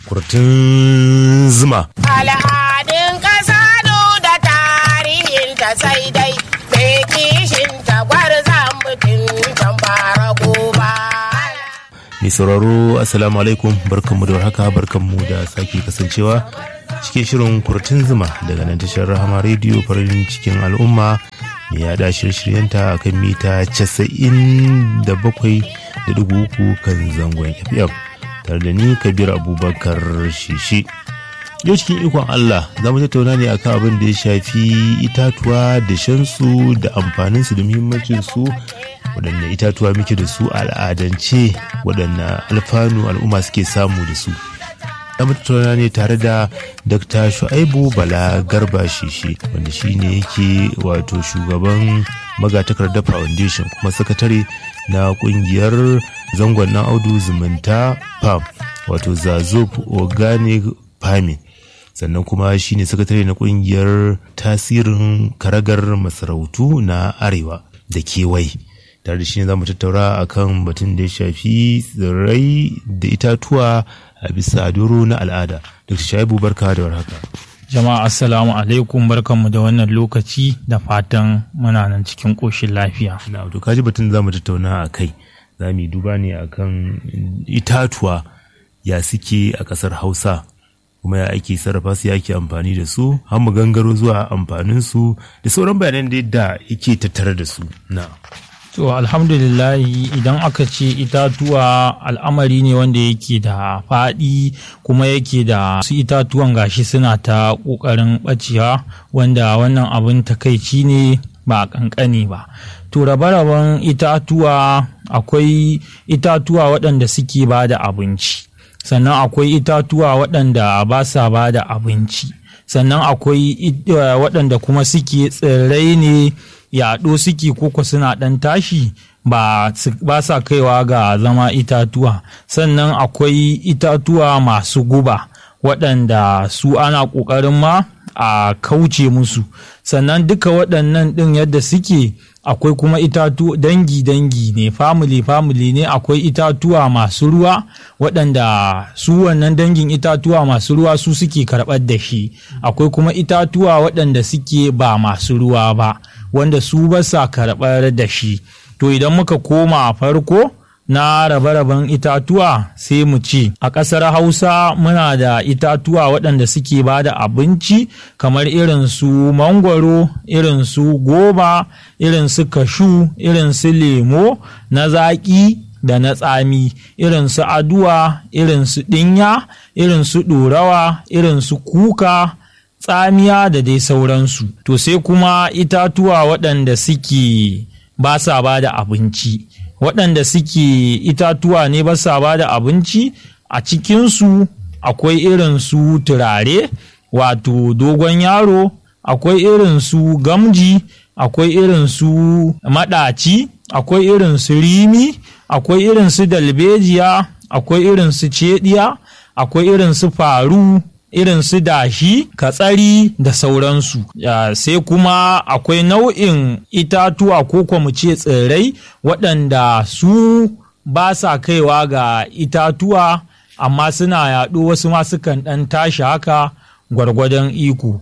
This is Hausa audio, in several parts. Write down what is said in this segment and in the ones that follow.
kurtun zuma. Al'adun ƙasa da tarihin ta sai dai bai kishin ta gwarzan mutum can bara ba. Mai sauraro Assalamu alaikum barkanmu da warhaka barkanmu da sake kasancewa cikin shirin kurtun zuma daga nan tashar rahama rediyo farin cikin al'umma mai yada shirye-shiryenta a kan mita 97.3 kan zangon FM tare da ni Kabir Abubakar Shishi. Yau cikin ikon Allah za mu tattauna ne akan abin da ya shafi itatuwa da shansu da amfaninsu da muhimmancinsu waɗanne itatuwa muke da su al'adance waɗanne alfanu al'umma suke samu da su. Za mu tattauna ne tare da Dr. Shu'aibu Bala Garba Shishi wanda shi ne yake wato shugaban magatakardar foundation kuma sakatare na kungiyar zangon na audu zumunta pam wato zazop organic farming sannan kuma shine sakatare na kungiyar tasirin karagar masarautu na arewa da kewaye tare da shi ne za mu tattaura akan batun da ya shafi tsirrai da itatuwa a bisa doro na al'ada dr shaibu barka da warhaka Jama'a assalamu alaikum barkanmu da wannan lokaci da fatan muna nan cikin ƙoshin lafiya. na to kaji batun za mu tattauna a kai za mu yi duba ne akan itatuwa ya suke a ƙasar hausa kuma ya ake sarrafa su ya ake amfani da su har mu gangaro zuwa amfanin su da sauran bayanan da yadda yake tattare da su na To alhamdulillahi idan aka ce itatuwa al'amari ne wanda yake da faɗi kuma yake da su itatuwan gashi suna ta ƙoƙarin ɓacewa wanda wannan abin takaici ne ba ƙanƙani ba. To rabe-raben itatuwa akwai itatuwa waɗanda suke ba da abinci sannan akwai itatuwa waɗanda ba sa ba da abinci sannan akwai waɗanda kuma suke tsirrai ne yaɗo suke koko suna ɗan tashi ba sa kaiwa ga zama itatuwa sannan akwai itatuwa masu guba waɗanda su ana ƙoƙarin ma a kauce musu sannan duka waɗannan ɗin yadda suke akwai kuma itatu dangi-dangi ne family-family ne akwai itatuwa masu ruwa waɗanda su wannan dangin itatuwa masu ruwa su suke karɓar da shi akwai kuma itatuwa waɗanda suke ba masu ruwa ba wanda su ba sa karɓar da shi to idan muka koma a farko na rabe-raben itatuwa sai mu ce a ƙasar hausa muna da itatuwa waɗanda suke ba da abinci kamar irin su mangwaro irin su goba irin su kashu irin su lemo na zaƙi da na tsami irin su aduwa irin su ɗinya irin su ɗorawa irin su kuka tsamiya da dai sauransu to sai kuma itatuwa waɗanda suke ba sa ba da abinci waɗanda suke itatuwa ne ba sa ba da abinci a cikinsu akwai irin su turare wato dogon yaro akwai irin su gamji akwai irin su maɗaci akwai irin su rimi akwai irin su dalbejiya akwai irin su cediya akwai irin su faru irin su dashi katsari da sauransu sai kuma akwai nau'in itatuwa ko kuma mu ce tsirrai waɗanda su ba sa kaiwa ga itatuwa amma suna yaɗo wasu ma sukan ɗan tashi haka gwargwadon iko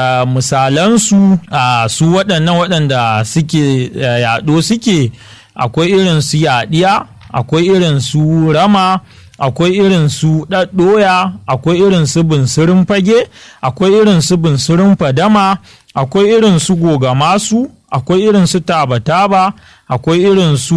misalansu su waɗannan waɗanda suke yaɗo suke akwai irin su yaɗiya akwai irin su rama akwai irin su ɗaɗɗoya akwai irin su bunsurin fage akwai irin su bunsurin fadama akwai irin su gogamasu akwai irin su taba-taba akwai irin su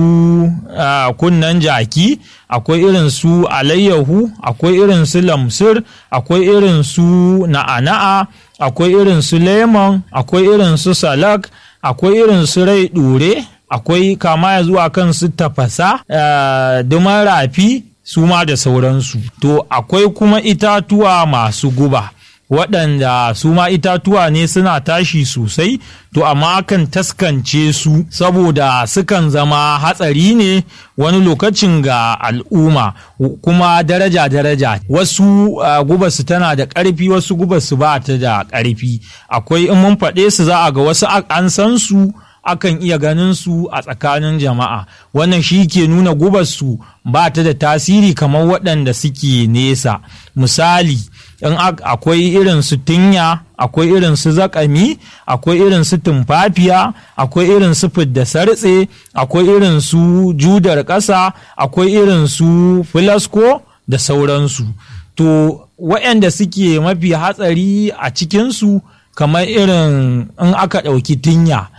kunnan jaki akwai irin su alayyahu akwai irin su lamsir akwai irin su na'ana'a akwai irin su lemon akwai irin su salak akwai irin su rai ɗure akwai kama ya zuwa kan su tafasa duman rafi su ma da sauransu to akwai kuma itatuwa masu guba waɗanda su ma itatuwa ne suna tashi sosai to amma kan taskance su saboda sukan zama hatsari ne wani lokacin ga al'umma kuma daraja-daraja wasu uh, gubarsu tana da ƙarfi wasu gubarsu ba ta da ƙarfi akwai in mun faɗe su za a ga wasu an san su akan iya ganin su a tsakanin jama'a wannan shi ke nuna gubarsu ba ta da tasiri kamar waɗanda suke nesa misali in akwai irin su tinya akwai irin su zakami akwai irin su tumfafiya akwai irin su fidda sartse akwai irin su judar ƙasa akwai irin su filasko da sauransu to waɗanda suke mafi hatsari a cikinsu kamar irin in aka ɗauki tinya